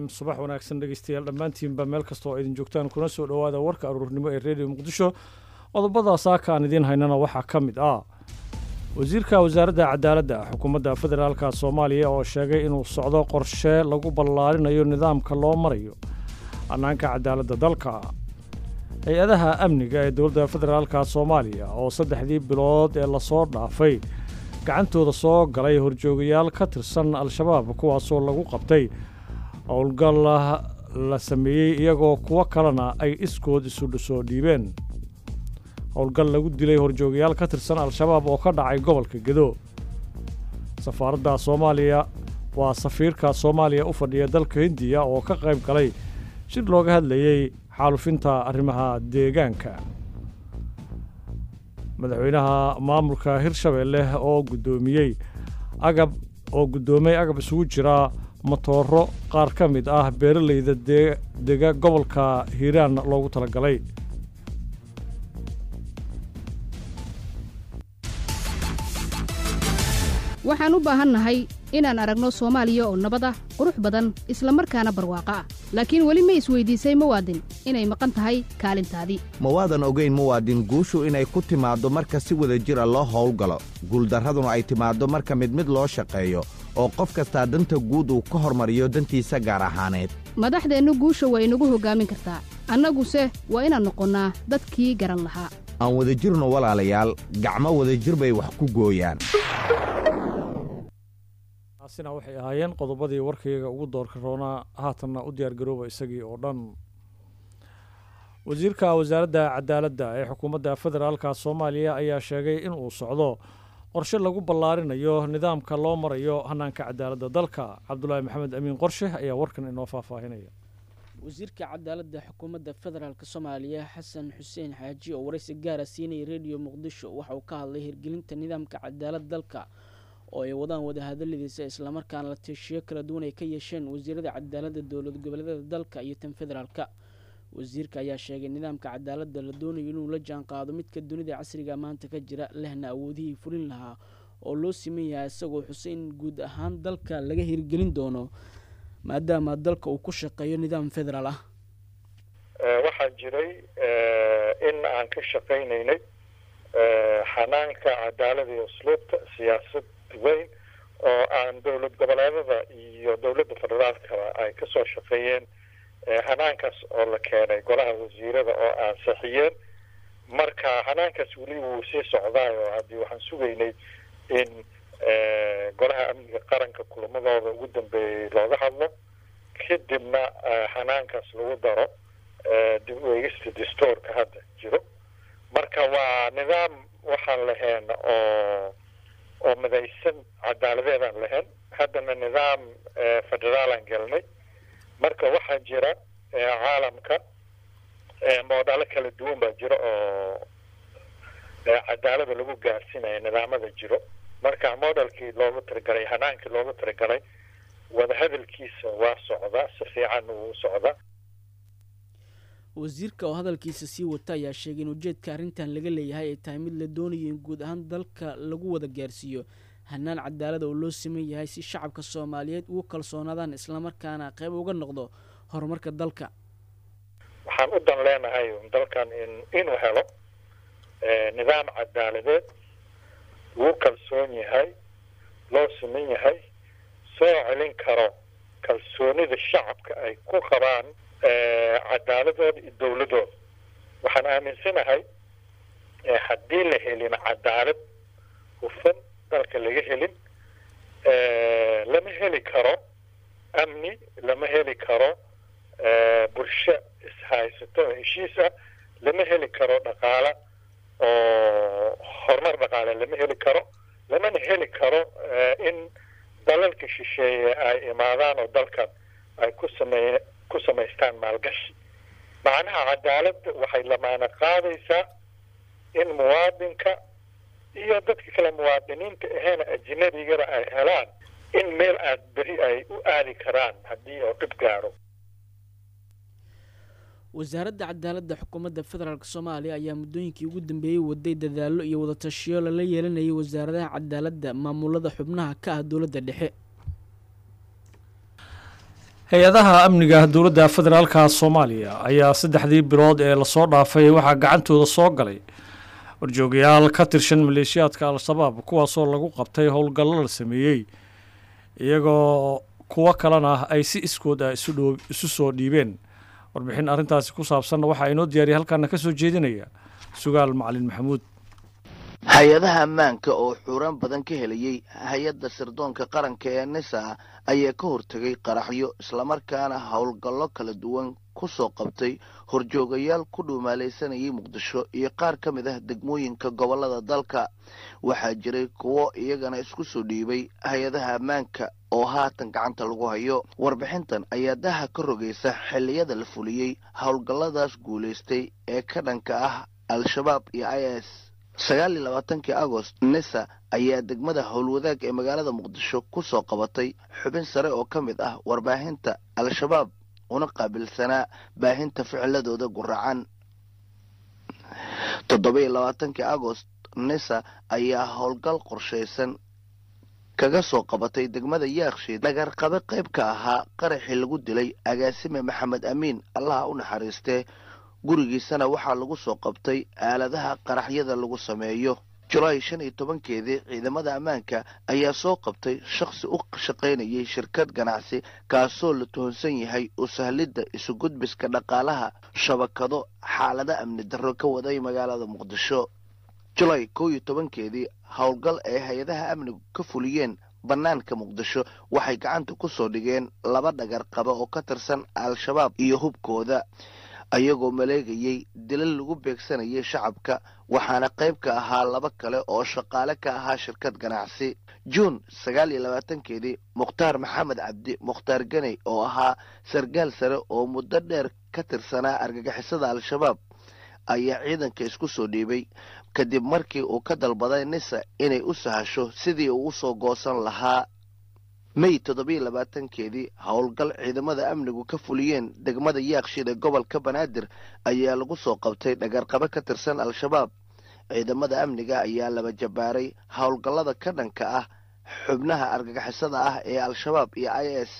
subax wanaagsan dhegeystayaal dhammaantiinba meel kasta oo idin joogtaan kuna soo dhowaada warka aruurnimo ee redio muqdisho qodobada saaka aan idiin haynana waxaa ka mid ah wasiirka wasaaradda cadaaladda xukuumadda federaalka soomaaliya oo sheegay inuu socdo qorshe lagu ballaarinayo nidaamka loo marayo hannaanka cadaaladda dalka hay-adaha amniga ee dowladda federaalka soomaaliya oo saddexdii bilood ee lasoo dhaafay gacantooda soo galay horjoogayaal ka tirsan al-shabaab kuwaasoo lagu qabtay howlgal la sameeyey iyagoo kuwo kalena ay iskood isu soo dhiibeen howlgal lagu dilay horjoogayaal ka tirsan al-shabaab oo ka dhacay gobolka gedo safaaradda soomaaliya waa safiirka soomaaliya u fadhiya dalka hindiya oo ka qayb galay shir looga hadlayey xaalufinta arrimaha deegaanka madaxweynaha maamulka hirshabeelle oo guddoomiyey agab oo guddoomay agab isugu jira matooro qaar ka mid ah beeralayda dega gobolka hiiraan loogu talagalay waxaan u baahannahay inaan aragno soomaaliya oo nabad ah qurux badan isla markaana barwaaqo ah laakiin weli ma isweydiisay muwaadin inay maqan tahay kaalintaadii ma waadan ogayn muwaadin guushu inay ku timaaddo marka si wada jira loo howlgalo guuldarraduna ay timaaddo marka mid mid loo shaqeeyo oo qof kastaa danta guud uu ka hormariyo dantiisa gaar ahaaneed madaxdeennu guusha waa inagu hoggaamin kartaa annaguse waa inaan noqonnaa dadkii garan lahaa aan wadajirno walaalayaal gacmo wadajir bay wax ku gooyaan taasina waxay ahaayeen qodobadii warkayga ugu doorka roonaa haatanna u diyaargarooba isagii oo dhan wasiirka wasaaradda cadaaladda ee xukuumadda federaalka soomaaliya ayaa sheegay in uu socdo qorshe lagu ballaarinayo nidaamka loo marayo hannaanka cadaaladda dalka cabdulaahi maxamed amiin qorshe ayaa warkan inoo faahfaahinaya wasiirka cadaaladda xukuumadda federaalk soomaaliya xasan xuseen xaaji oo waraysi gaara siinayay rediyo muqdisho waxa uu ka hadlay hirgelinta nidaamka cadaalad dalka oo ay wadaan wadahadaladiisa islamarkaana la tieshiyo kala duwan ay ka yeesheen wasiirada cadaaladda dowlad goboleedyada dalka iyo tan federaalka wasiirka ayaa sheegay nidaamka cadaaladda la doonayo inuu la jaan qaado midka dunida casriga maanta ka jira lehna awoodihii fulin lahaa oo loo siman yahay isagoo xusay in guud ahaan dalka laga hirgelin doono maadaama dalka uu ku shaqeeyo nidaam federaal ah waxaa jiray in aan ka shaqaynaynay xanaanka cadaalada iyo usluubta siyaasad weyn oo aan dowlad goboleedada iyo dowladda federaalkaba ay kasoo shaqeeyeen hanaankaas oo la keenay golaha wasiirada oo ansixiyeen marka hanaankaas weli wuu sii socdaayo haddii waxaan sugaynay in golaha amniga qaranka kulamadooda ugu dambeeyey looga hadlo kadibna hanaankaas lagu daro dib u eegista dastoorka hadda jiro marka waa nidaam waxaan lahayn oo oo midaysan cadaaladeedaan lahayn haddana nidaam federaalaan gelnay marka waxaa jira caalamka moodalo kala duwan baa jira oo cadaalada lagu gaarsiinaya nidaamada jiro marka modelkii loogu talagalay hanaankii loogu talagalay wadahadalkiisa waa socdaa si fiican uu socdaa wasiirka oo hadalkiisa sii wata ayaa sheegay in ujeedka arrintan laga leeyahay ay tahay mid la doonayo in guud ahaan dalka lagu wada gaarsiiyo hanaan cadaalada oo loo siman yahay si shacabka soomaaliyeed ugu kalsoonaadaan islamarkaana qayb uga noqdo horumarka dalka waxaan u dan leenahay dalkan in inuu helo nidaam cadaaladeed lagu kalsoon yahay loo siman yahay soo celin karo kalsoonida shacabka ay ku qabaan cadaaladooda iyo dowladooda waxaan aaminsanahay haddii la helin cadaalad hufan dalka laga helin lama heli karo amni lama heli karo bulsho ishaysato oo heshiis ah lama heli karo dhaqaale oo horumar dhaqaale lama heli karo lamana heli karo in dalalka shisheeye ay imaadaan oo dalkan ay ku samey ku samaystaan maalgashi macnaha cadaaladda waxay lamaana qaadaysaa in muwaadinka iyo dadka kale muwaadiniinta aheena ajinabigana ay helaan in meel aad beri ay u aadi karaan haddii oo dhib gaaro wasaaradda cadaaladda xukuumadda federaalk soomaaliya ayaa muddooyinkii ugu dambeeyey waday dadaallo iyo wadatashiyo lala yeelanayay wasaaradaha cadaaladda maamulada xubnaha ka ah dowladda dhexe hay-adaha amniga dowladda federaalka soomaaliya ayaa saddexdii bilood ee lasoo dhaafay waxaa gacantooda soo galay warjoogayaal ka tirsan maleeshiyaadka al-shabaab kuwaasoo lagu qabtay howlgallo la sameeyey iyagoo kuwo kalena ay si iskood ah isu soo dhiibeen warbixin arrintaasi ku saabsanna waxaa inoo diyaariyay halkaana ka soo jeedinaya sugaal macalin maxamuud hay-adaha ammaanka oo xuuraan badan ka helayey hay-adda sirdoonka qaranka ee nisa ayaa ka hortegay qaraxyo islamarkaana howlgallo kala duwan ku soo qabtay horjoogayaal ku dhuumaalaysanayay muqdisho iyo qaar ka mid ah degmooyinka gobollada dalka waxaa jiray kuwo iyagana isku soo dhiibay hay-adaha ammaanka oo haatan gacanta lagu hayo warbixintan ayaa daha ka rogaysa xilliyada la fuliyey howlgalladaas guulaystay ee ka dhanka ah al-shabaab iyo i s sagaal iyo labaatankii agost nisa ayaa degmada howlwadaag ee magaalada muqdisho ku soo qabatay xubin sare oo ka mid ah warbaahinta al-shabaab una qaabilsanaa baahinta ficiladooda guracan toddoba iyo labaatankii agost nisa ayaa howlgal qorshaysan kaga soo qabatay degmada yaakshiid dhagarqabe qayb ka ahaa qaraxii lagu dilay agaasime maxamed amiin allaha u naxariistee gurigiisana waxaa lagu soo qabtay aaladaha qaraxyada lagu sameeyo julaay shan iyo tobankeedii ciidamada ammaanka ayaa soo qabtay shakhsi u shaqaynayay shirkad ganacsi kaasoo la tuhunsan yahay u sahlidda isugudbiska dhaqaalaha shabakado xaalado amni darro ka waday magaalada muqdisho julaay kow iyo tobankeedii howlgal ay hay-adaha amnigu ka fuliyeen bannaanka muqdisho waxay gacanta ku soo dhigeen laba dhagar qaba oo ka tirsan al-shabaab iyo hubkooda ayagoo maleegayay dilal lagu beegsanayay shacabka waxaana qayb ka ahaa laba kale oo shaqaale ka ahaa shirkad ganacsi juun sagaal iyo labaatankeedii mukhtaar maxamed cabdi mukhtaar ganey oo ahaa sargaal sare oo muddo dheer ka tirsanaa argagixisada al-shabaab ayaa ciidanka isku soo dhiibay kadib markii uu ka dalbaday nisa inay u sahasho sidii uu usoo goosan lahaa may toddobiyo labaatankeedii howlgal ciidamada amnigu ka fuliyeen degmada yaakshiid ee gobolka banaadir ayaa lagu soo qabtay dhagarqabe ka tirsan al-shabaab ciidamada amniga ayaa laba jabaaray howlgallada ka dhanka ah xubnaha argagixisada ah ee al-shabaab iyo i s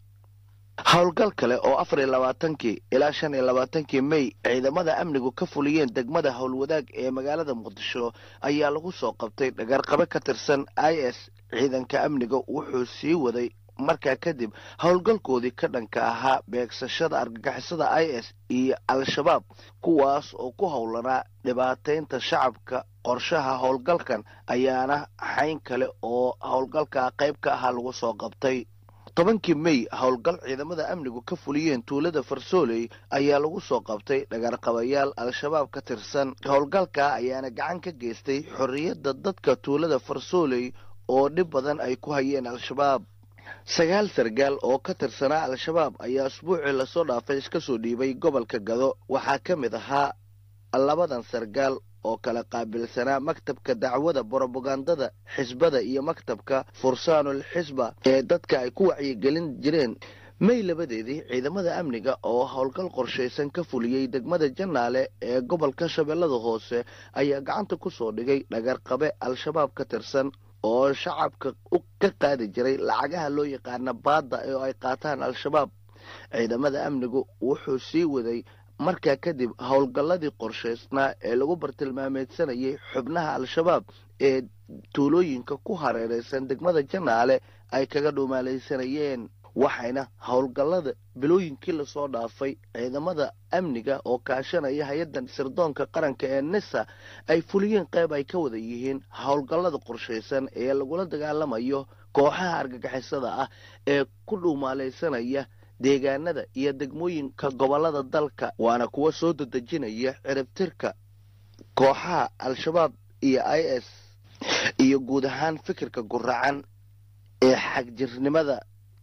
howlgal kale oo afar iyo labaatankii ilaa shan iyo labaatankii may ciidamada amnigu ka fuliyeen degmada howlwadaag ee magaalada muqdisho ayaa lagu soo qabtay dhagarqabe ka tirsan i s ciidanka amniga wuxuu sii waday markaa kadib howlgalkoodii ka dhanka ahaa beegsashada argagixisada i s iyo al-shabaab kuwaas oo ku howlanaa dhibaataynta shacabka qorshaha howlgalkan ayaana xayn kale oo howlgalka qayb ka ahaa lagu soo qabtay tobankii may howlgal ciidamada amnigu ka fuliyeen tuulada farsooley ayaa lagu soo qabtay dhagarqabayaal al-shabaab ka tirsan howlgalka ayaana gacan ka geystay xorriyadda dadka tuulada farsooley oo dhib badan ay ku hayeen al-shabaab sagaal sargaal oo ka tirsanaa al-shabaab ayaa asbuucii lasoo dhaafay iska soo dhiibay gobolka gado waxaa ka mid ahaa labadan sargaal oo kala qaabilsanaa maktabka dacwada brobagandada xisbada iyo maktabka fursaanul xisba ee dadka ay ku wacyigelin jireen may labadeedii ciidamada amniga oo howlgal qorshaysan ka fuliyey degmada janaale ee gobolka shabeellada hoose ayaa gacanta ku soo dhigay dhagarqabe al-shabaab ka tirsan oo shacabka ka qaadi jiray lacagaha loo yaqaana baadda oo ay qaataan al-shabaab ciidamada amnigu wuxuu sii waday markaa kadib howlgalladii qorshaysnaa ee lagu bartilmaameedsanayay xubnaha al-shabaab ee tuulooyinka ku hareeraysan degmada janaale ay kaga dhuumaalaysanayeen waxayna howlgallada bilooyinkii lasoo dhaafay ciidamada amniga oo kaashanaya hay-addan sirdoonka qaranka ee nisa ay fuliyeen qayb ay ka wada yihiin howlgallada qorshaysan ee lagula dagaalamayo kooxaha argagixisada ah ee ku dhuumaalaysanaya deegaanada iyo degmooyinka gobollada dalka waana kuwa soo dadejinaya ciribtirka kooxaha al-shabaab iyo i s iyo guud ahaan fikirka guracan ee xagjirnimada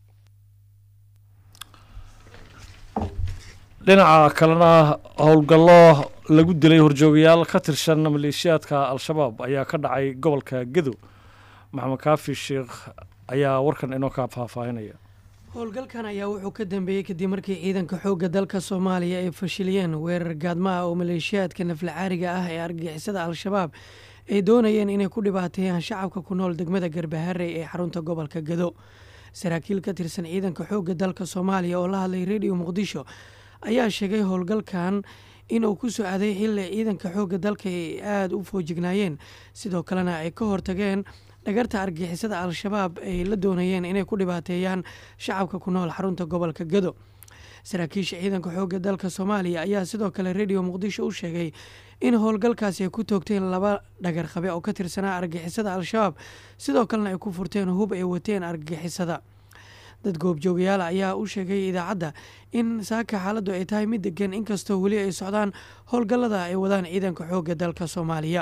dhinaca kalena howlgallo lagu dilay horjoogayaal ka tirsan maleeshiyaadka al-shabaab ayaa ka dhacay gobolka gedo maxamed kaafi sheekh ayaa warkan inoo kaa faahfaahinaya howlgalkan ayaa wuxuu ka dambeeyey kadib markii ciidanka xoogga dalka soomaaliya ay fashiliyeen weerar gaadmaha oo maleeshiyaadka naflacaariga ah ee argagixisada al-shabaab ay doonayeen inay ku dhibaateeyaan shacabka ku nool degmada garbaharey ee xarunta gobolka gado saraakiil ka tirsan ciidanka xoogga dalka soomaaliya oo la hadlay rediyo muqdisho ayaa sheegay howlgalkan inuu ku soo aaday xilli ciidanka xoogga dalka ay aada u foojignaayeen sidoo kalena ay ka hortageen dhagarta argixisada al-shabaab ay la doonayeen inay ku dhibaateeyaan shacabka ku nool xarunta gobolka gado saraakiisha ciidanka xoogga dalka soomaaliya ayaa sidoo kale rediyo muqdisho u sheegay in howlgalkaasi ay ku toogteen laba dhagarqabe oo ka tirsanaa argixisada al-shabaab sidoo kalena ay ku furteen hub ay wateen argixisada dad goobjoogayaal ayaa u sheegay idaacadda in saaka xaaladdu ay tahay mid degan inkastoo weli ay socdaan howlgallada ay wadaan ciidanka xoogga dalka soomaaliya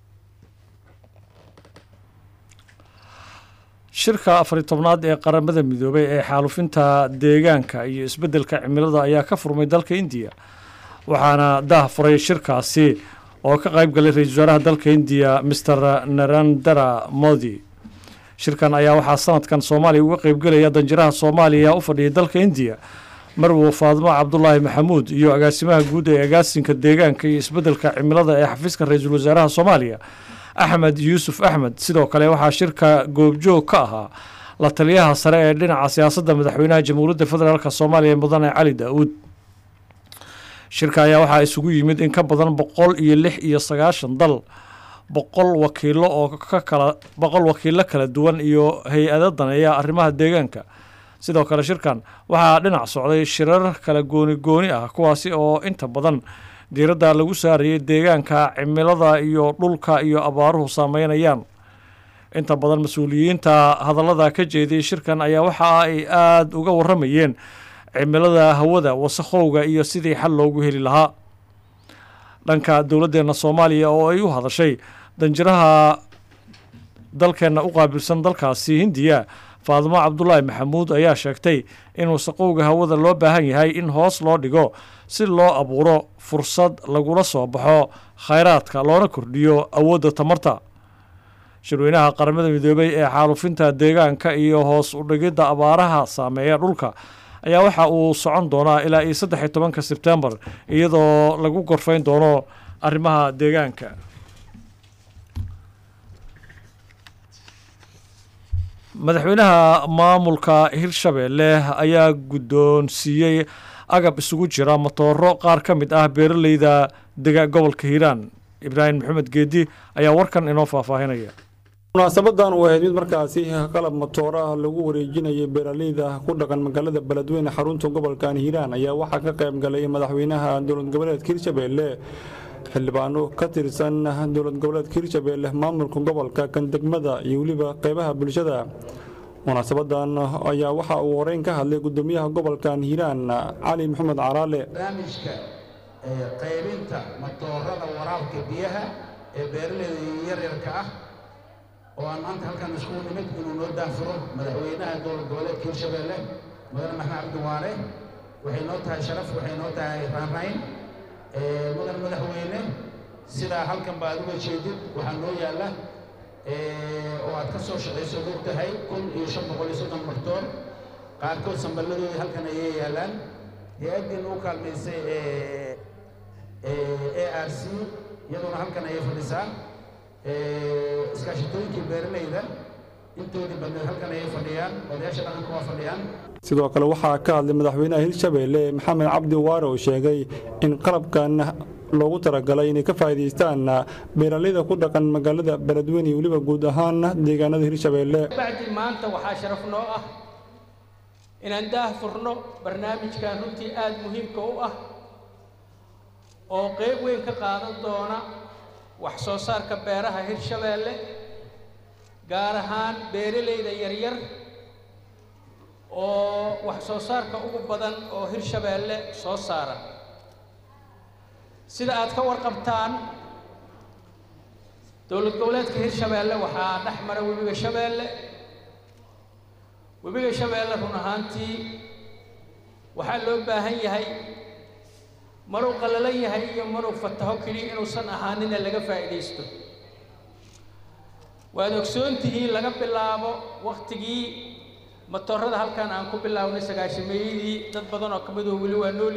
shirka afari tobnaad ee qaramada midoobay ee xaalufinta deegaanka iyo isbeddelka cimilada ayaa ka furmay dalka indiya waxaana dah furay shirkaasi oo ka qayb galay ra-iisul wasaaraha dalka indiya master narandara modi shirkan ayaa waxaa sanadkan soomaaliya uga qeybgelaya danjiraha soomaaliya u fadhiyay dalka indiya marwo faadmo cabdulaahi maxamuud iyo agaasimaha guud ee agaasinka deegaanka iyo isbeddelka cimilada ee xafiiska ra-iisul wasaaraha soomaaliya axmed yuusuf axmed sidoo kale waxaa shirka goobjoog ka ahaa la taliyaha sare ee dhinaca siyaasadda madaxweynaha jamhuuriyadda federaalk soomaaliya mudane cali daa-uud shirka ayaa waxaa isugu yimid in ka badan boqol iyo lix iyo sagaashan dal boqol wakiilo oo ka kala boqol wakiilo kala duwan iyo hay-ado daneeya arrimaha deegaanka sidoo kale shirkan waxaa dhinac socday shirar kala gooni gooni ah kuwaasi oo inta badan diiradda lagu saarayay deegaanka cimilada iyo dhulka iyo abaaruhu saameynayaan inta badan mas-uuliyiinta hadallada ka jeediyay shirkan ayaa waxa ay aada uga warramayeen cimilada hawada wasakhowga iyo sidii xal loogu heli lahaa dhanka dowladdeena soomaaliya oo ay u hadashay danjiraha dalkeenna u qaabilsan dalkaasi hindiya faadimo cabdulaahi maxamuud ayaa sheegtay in wasaqowga hawada loo baahan yahay in hoos loo dhigo si loo abuuro fursad lagula soo baxo khayraadka loona kordhiyo awoodda tamarta shirweynaha qaramada midoobay ee xaalufinta deegaanka iyo hoos u dhigidda abaaraha saameeya dhulka ayaa waxa uu socon doonaa ilaa iyo saddex iyo tobanka sebtembar iyadoo lagu gorfayn doono arrimaha deegaanka madaxweynaha maamulka hirshabeelle ayaa guddoonsiiyey agab isugu jira matooro qaar ka mid ah beeraleyda dega gobolka hiiraan ibraahim maxamed geedi ayaa warkan inoo faahfaahinaya munaasabadan uu ahayd mid markaasi qalab matooro ah lagu wareejinayay beeraleyda ku dhaqan magaalada beledweyne xarunta gobolkan hiiraan ayaa waxaa ka qayb galay madaxweynaha dowlad goboleedka hirshabeelle xildhibaano ka tirsan dowlad goboleedka hirshabeelle maamulka gobolka kan degmada iyo weliba qeybaha bulshada munaasabadan ayaa waxa uu horeyn ka hadlay gudoomiyaha gobolkan hiiraan cali maxamed caraale barnaamijka qaybinta matoorada waraabka biyaha ee beeraleyda yaryarka ah oo aan maanta halkan isku nimid inuu noo daafuro madaxweynaha dowlad goboleedka hirshabeelle mudane maxmed cabdiwaane waxay noo tahay sharaf waxay noo tahay raanrayn mudan madaxweyne sidaa halkan ba aad uga jeedid waxaa noo yaalla oo aad ka soo shaqayso og tahay kun iyo shan boqol iyo soddon martoor qaarkood samballadoodii halkan ayay yaallaan hay-addiina u kaalmaysay a r c iyaduna halkan ayay fadhisaa iskaashitooyinkii beeralayda intoodii badneed halkan ayay fadhiyaan odayaasha dhaqanka waa fadhiyaan sidoo kale waxaa ka hadlay madaxweynaha hirshabeelle maxamed cabdi waare oo sheegay in qalabkan loogu talagalay inay ka faa'iidaystaan beeraleyda ku dhaqan magaalada beledweyne iyo weliba guud ahaan deegaanada hirshabeelle bacdi maanta waxaa sharaf noo ah inaan daah furno barnaamijkan runtii aada muhiimka u ah oo qeyb weyn ka qaadan doona wax soo saarka beeraha hirshabeelle gaar ahaan beeraleyda yaryar oo wax soo saarka ugu badan oo hirshabeelle soo saara sida aad ka warqabtaan dowlad goboleedka hirshabeelle waxaa dhex mara webiga shabeelle webiga shabeelle run ahaantii waxaa loo baahan yahay maruu qallalan yahay iyo maruu fataho keliya inuusan ahaanina laga faa'iidaysto waad ogsoon tihiin laga bilaabo waktigii matoorada halkan aan ku bilaabnay sagaashameeyadii dad badan oo ka midoo weli waa nool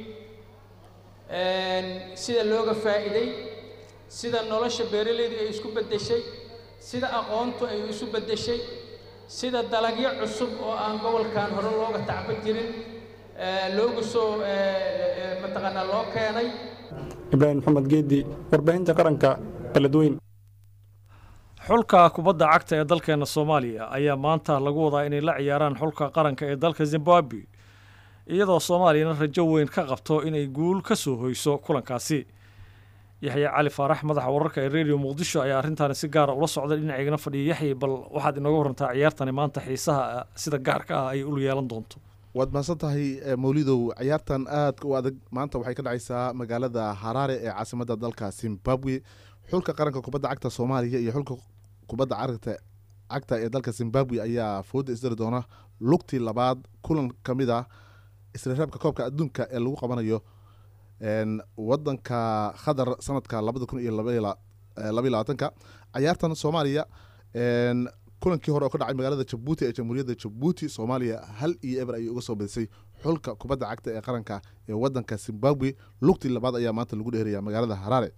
yihiin sida looga faa'iiday sida nolosha beeralaydu ay isku beddeshay sida aqoontu ay isu beddeshay sida dalagyo cusub oo aan gobolkan hore looga tacba jirin loogu soo mataqaanaa loo keenay ibraahim maxamed geedi warbaahinta qaranka beledweyn xulka kubadda cagta ee dalkeena soomaaliya ayaa maanta lagu wadaa inay la ciyaaraan xulka qaranka ee dalka zimbabwe iyadoo soomaaliyana rajo weyn ka qabto inay guul ka soo hoyso kulankaasi yaxya cali faarax madaxa wararka ee redio muqdisho ayaa arrintaani si gaara ula socda dhinaceygana fadhiya yaxya bal waxaad inooga warantaa ciyaartani maanta xiisaha sida gaarka ah ay ul yeelan doonto waad mahadsan tahay mawlidow ciyaartan aadka u adag maanta waxay ka dhacaysaa magaalada haraare ee caasimadda dalka zimbabwe xulka qaranka kubadda cagta soomaaliya iyo xulka kubadda cagta cagta ee dalka zimbabwe ayaa fooda isdari doona lugtii labaad kulan ka mid ah isreereebka koobka adduunka ee lagu qabanayo wadanka khadar sanadka labada kun iyo labaiyo labaatanka ciyaartan soomaaliya kulankii hore oo ka dhacay magaalada jabuuti ee jamhuuriyadda jabuuti soomaaliya hal iyo eber ayay uga soo badisay xulka kubadda cagta ee qaranka ee wadanka zimbabwe lugtii labaad ayaa maanta lagu dheeraya magaalada haraare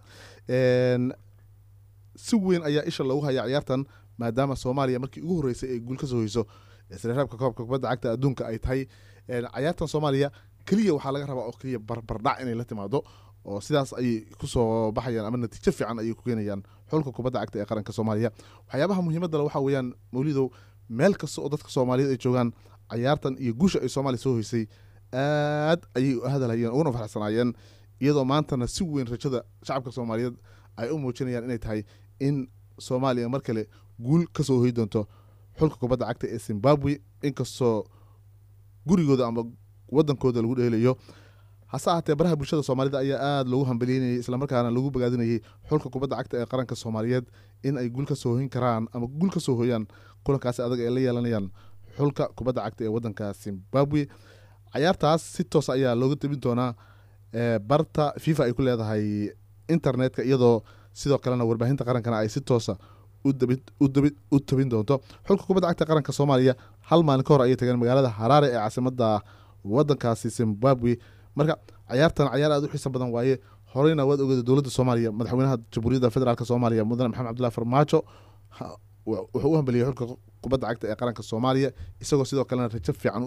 si weyn ayaa isha lagu hayaa ciyaartan maadaama soomaaliya markii ugu horreysay ay guul ka soo hoyso isreereebka koobka kubadda cagta adduunka ay tahay ciyaartan soomaaliya keliya waxaa laga rabaa oo keliya barbardhac inay la timaado oo sidaas ayay kusoo baxayaan ama natiijo fiican ayay ku keenayaan xulka kubadda cagta ee qaranka soomaaliya waxyaabaha muhiimadda le waxaa weeyaan mawlidow meel kasta oo dadka soomaaliyeed ay joogaan cayaartan iyo guusha ay soomaaliya soo hoysay aad ayay u hadalhayeen uguna faraxsanaayeen iyadoo maantana si weyn rajada shacabka soomaaliyeed ay u muujinayaan inay tahay in soomaaliya mar kale guul ka soo hoy doonto xulka kubadda cagta ee zimbabwe inkastoo gurigooda ama wadankooda lagu dheelayo hase ahaatee baraha bulshada soomaalida ayaa aada loogu hambaliynayay islamarkaana lagu bogaadinayay xulka kubadda cagta ee qaranka soomaaliyeed in ay guul ka soo hoyin karaan ama guul ka soo hooyaan kulankaasi adag ay la yeelanayaan xulka kubadda cagta ee wadanka zimbabwe cayaartaas si toos ayaa looga tabin doonaa barta fifa ay ku leedahay internetka iyadoo sidoo kalena warbaahinta qarankana ay si toosa u tabin doonto xulka kubadda cagta qaranka soomaaliya hal maalin ka hor ayay tageen magaalada haraare ee caasimada wadankaasi zimbabwe marka cayaartan cayaar aad u xiisa badan waaye horeyna waad ogeeda dowladda soomaaliya madaxweynaha jamhuuriyadda federaalk soomaaliya mudane maxamed cabdullahi farmaajo wuxuu u hambeliyey xulka kubadda cagta ee qaranka soomaaliya isagoo sidoo kalena rajo fiican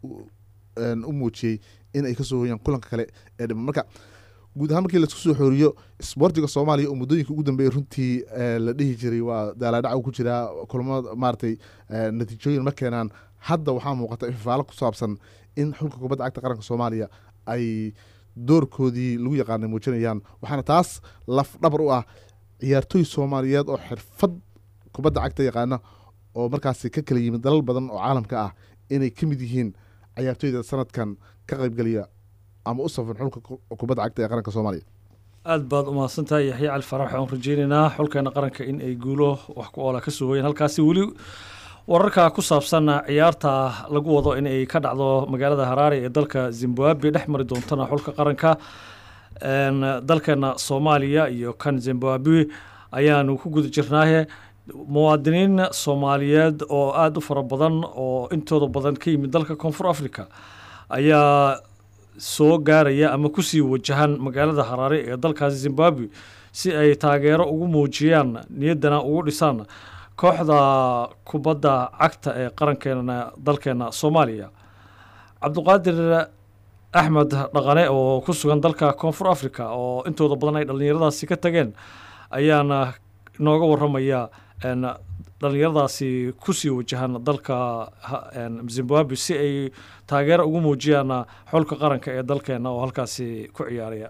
u muujiyey in ay kasoo hoyaan kulanka kale ee dhiman marka guud ahaan markii laisku soo xooriyo isboortiga soomaaliya oo muddooyinka ugu dambeeyay runtii la dhihi jiray waa daalaadhac ku jiraa kulamada maaragtay natiijooyin ma keenaan hadda waxaa muuqata ifafaalo ku saabsan in xulka kubadda cagta qaranka soomaaliya ay doorkoodii lagu yaqaanay muujinayaan waxaana taas laf dhabar u ah ciyaartooy soomaaliyeed oo xirfad kubadda cagta yaqaana oo markaasi ka kala yimid dalal badan oo caalamka ah inay ka mid yihiin ciyaartooyda sanadkan ka qaybgeliya ama u safan xulka kubadda cagta ee qaranka soomaaliya aad baad umahadsantahay yaxya cali farax waxaan rajeynaynaa xulkeena qaranka in ay guulo wax ku oola ka soo hoyeen halkaasi weli wararka ku saabsan ciyaarta lagu wado in ay ka dhacdo magaalada haraare ee dalka zimbabwe dhex mari doontana xulka qaranka dalkeena soomaaliya iyo kan zimbabwe ayaanu ku guda jirnaahe muwaadiniin soomaaliyeed oo aada u fara badan oo intooda badan ka yimid dalka koonfur africa ayaa soo gaaraya ama kusii wajahan magaalada haraare ee dalkaasi zimbabwe si ay taageero ugu muujiyaan niyaddana ugu dhisaan kooxda kubadda cagta ee qarankeena dalkeena soomaaliya cabduqaadir axmed dhaqane oo ku sugan dalka koonfur africa oo intooda badan ay dhallinyaradaasi ka tageen ayaana inooga waramaya dhallinyaradaasi kusii wajahan dalka zimbabwe si ay taageero ugu muujiyaan xulka qaranka ee dalkeena oo halkaasi ku ciyaaraya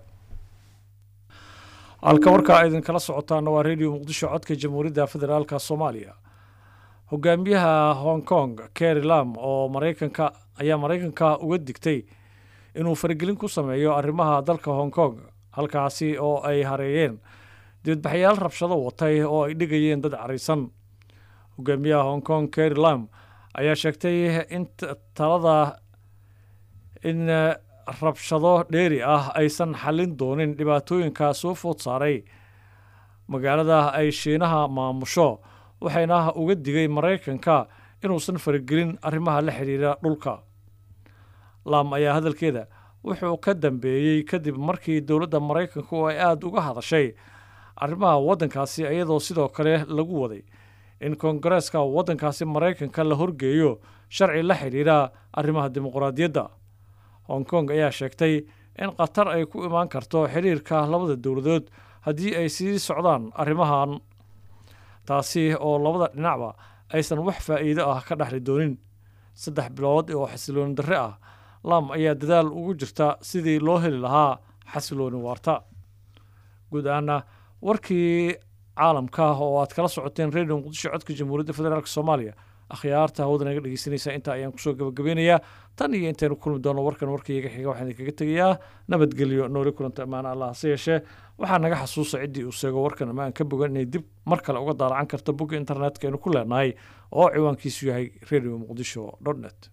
halka warkaa idinkala socotaana waa radio muqdisho codka jamhuuriyadda federaalka soomaaliya hogaamiyaha hong kong kerry lam oo maraykanka ayaa maraykanka uga digtay inuu faragelin ku sameeyo arrimaha dalka hong kong halkaasi oo ay hareeyeen dibadbaxyaal rabshado watay oo ay dhigayeen dad cariisan hogaamiyaha hong kong kerry lam ayaa sheegtay in talada in rabshado dheeri ah aysan xallin doonin dhibaatooyinkaa soo food saaray magaalada ay shiinaha maamusho waxayna uga digay maraykanka inuusan faragelin arrimaha la xidhiira dhulka lam ayaa hadalkeeda wuxuu ka dambeeyey kadib markii dowladda maraykanku ay aada uga hadashay arrimaha waddankaasi iyadoo sidoo kale lagu waday in koongareeska waddankaasi maraykanka la horgeeyo sharci la xidhiidha arrimaha dimuqraadiyadda hong kong ayaa sheegtay in qatar ay ku imaan karto xidhiirka labada dowladood haddii ay sii socdaan arrimahan taasi oo labada dhinacba aysan wax faa'iido ah ka dhexli doonin saddex bilood oo xasilooni darre ah lam ayaa dadaal ugu jirta sidii loo heli lahaa xasilooni waarta guud ahaana warkii caalamka oo aad kala socoteen radio muqdisho codka jamhuuriyadda federaalk soomaaliya akhyaarta hawada naga dhegeysanaysaa intaa ayaan kusoo gabagabeynayaa tan iyo intaynu kulmi doono warkan warkaiyaga xiga waxaan idinkaga tegayaa nabadgelyo nooli kulanta ammaana allah hase yeeshee waxaa naga xasuusa ciddii uu sheego warkan ama aan ka bogan inay dib mar kale uga daalacan karto bogga internetka aynu ku leenahay oo ciwaankiisu yahay radio muqdisho dot net